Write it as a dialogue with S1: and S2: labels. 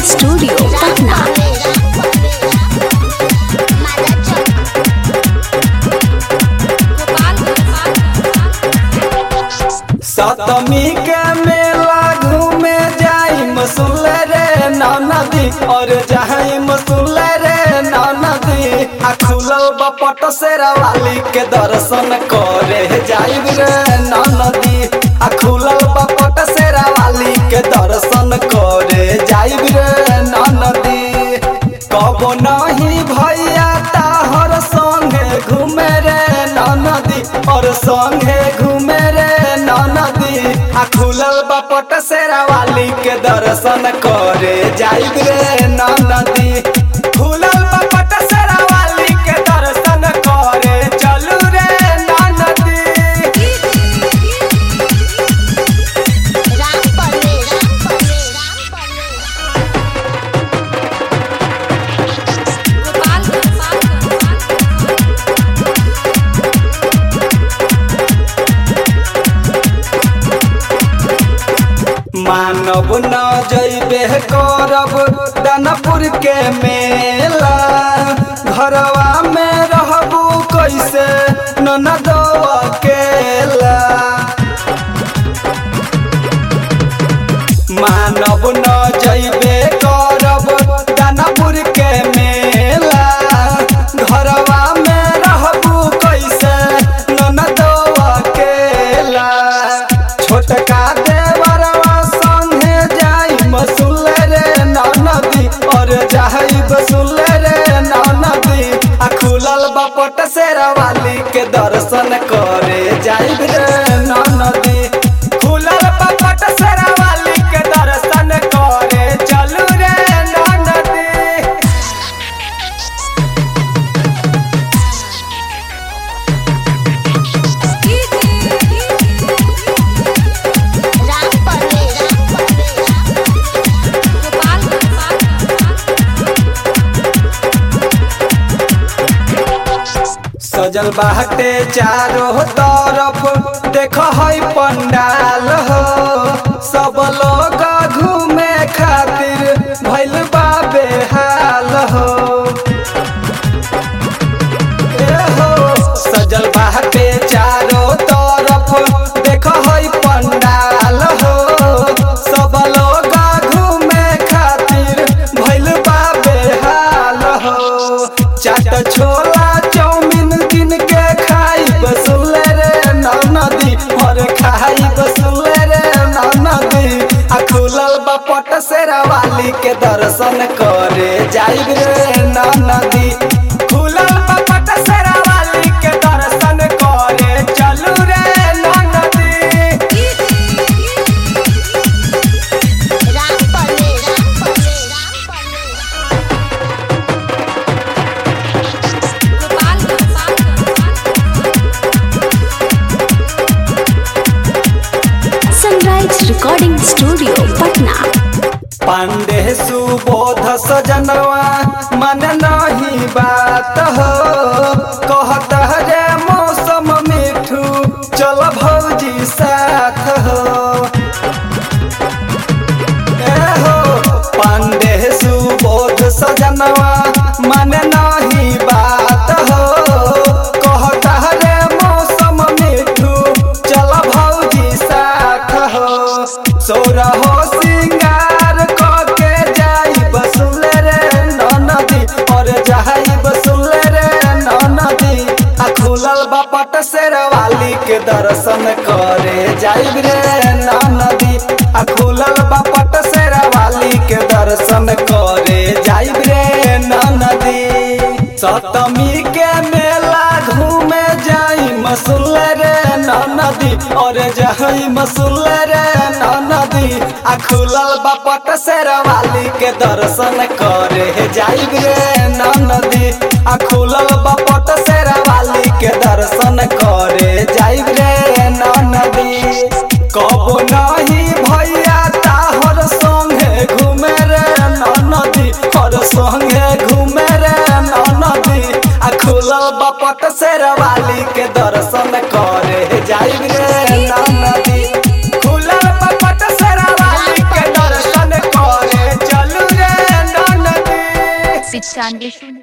S1: studio Patna
S2: सतमी के मेला घूमे जाई मसूल रे नदी और जाई मसूल रे नदी आ खुलल बपट सेरा वाली के दर्शन करे जाई रे नदी आ खुलल बपट सेरा वाली के दर्शन करे जाई रे नदी कबो नहीं भैया ताहर संगे घूमे रे नदी और संगे घूमे रे नदी आ खुलल बपट सेरा वाली के दर्शन करे जाई रे नदी खुलल बपट सेरा वाली के दर्शन करे चलू रे नदी मानव न जैबे करब दानापुर के मेला घरवा में रहबू कैसे ननद अकेला मानव न जैबे करब दानापुर के मेला घरवा में रहबू कैसे ननद अकेला छोटका देवरवा संगे जाई मसूल रे नदी और जाई बसूल रे नदी आ खुलल बपट सेरा वाली के दर्शन करे जाई रे नदी खुलल बपट सेरा वाली के दर्शन करे चलू रे नदी सजल बाटे चारों तरफ देख है पंडाल हो सब लोग घूमे खातिर भइल बा बेहाल हो ए हो सजल बाटे चारों तरफ देख है पंडाल हो सब लोग घूमे खातिर भइल बा बेहाल हो चाट छोला चाउमीन किन के खाई बसुल रे नदी और खाई बसुल रे नदी आ खुलल बपट सेरा वाली के दर्शन करे जाई रे नदी खुलल बपट सेरा वाली के दर्शन करे चलू रे नदी
S1: sunrise recording studio Patna
S2: Pandey Subodh सजनवा मन नहीं बात हो कहत रे मौसम मिठू चल भौजी साथ हो ए हो पांडे सुबोध सजनवा मन नहीं बात हो कहत रे मौसम मिठू चल भौजी साथ हो सोरा हो सिंगार के जाई बसुल रे नदी और जाई बसुल रे नदी आ खुलल बपट शेरवाली के दर्शन करे जाई रे नदी आ खुलल बपट शेरवाली के दर्शन करे जाई रे नदी सप्तमी के मेला घूमे जाई मसूल रे नदी और जाई मसूल रे नदी आ खुलल बपट शेरवाली के दर्शन करे जाई रे नदी आ खुलल बपट शेरवाली के दर्शन करे जाई रे नदी कबो नहीं भैया ताहर संगे घूमे रे नदी और संगे घूमे रे नदी आ खुलल बपट शेरवाली के दर्शन करे जाई रे नदी खुलल बपट शेरवाली के दर्शन करे चलू रे
S3: पिचानवे शून्य